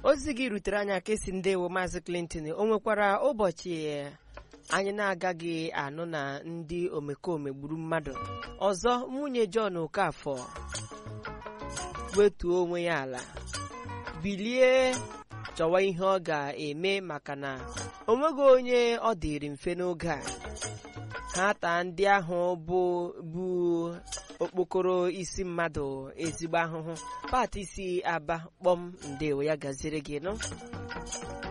ozi gị rutere anyị aka esi ndewo maazị Clinton o nwekwara ụbọchị anyị na-agaghị anụ na ndị omekome gburu mmadụ ọzọ nwunye John Okafọ wetuo onwe ya ala bilie chọwa ihe ọ ga-eme maka na o nweghị onye ọ dịrị mfe n'oge a ha taa ndị ahụ bụ bụ okpokoro isi mmadụ ezigbo ahụhụ pati isi aba kpọm ndewo ya gaziere gị nụ